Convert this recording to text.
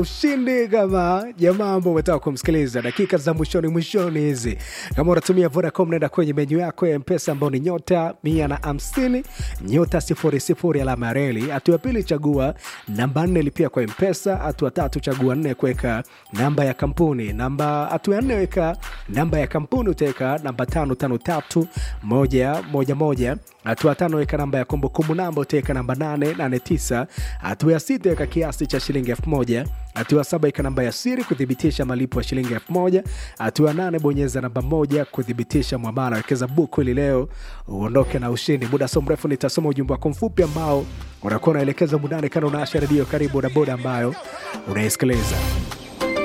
ushindi kama jamaa ambao umetaka kumsikiliza dakika za mwishoni mwishoni hizi kama unatumia vodacom naenda kwenye menyu yako ya mpesa ambao ni nyota mia na hamsini nyota sifuri sifuri alama ya reli hatua ya pili chagua namba nne lipia kwa mpesa hatua tatu chagua nne kuweka namba ya kampuni namba hatua ya nne weka namba ya kampuni utaweka namba tano tano tatu moja moja moja hatua tano weka namba ya kumbukumbu namba utaweka namba nane nane tisa hatua ya sita weka kiasi cha shilingi elfu moja hatua saba ika namba ya siri kuthibitisha malipo ya shilingi elfu moja hatua nane bonyeza namba moja kuthibitisha mwamala wekeza buku ili leo uondoke na ushindi muda so mrefu nitasoma ujumbe wako mfupi ambao unakuwa unaelekeza mundani kana unaasha redio karibu na boda ambayo unaisikiliza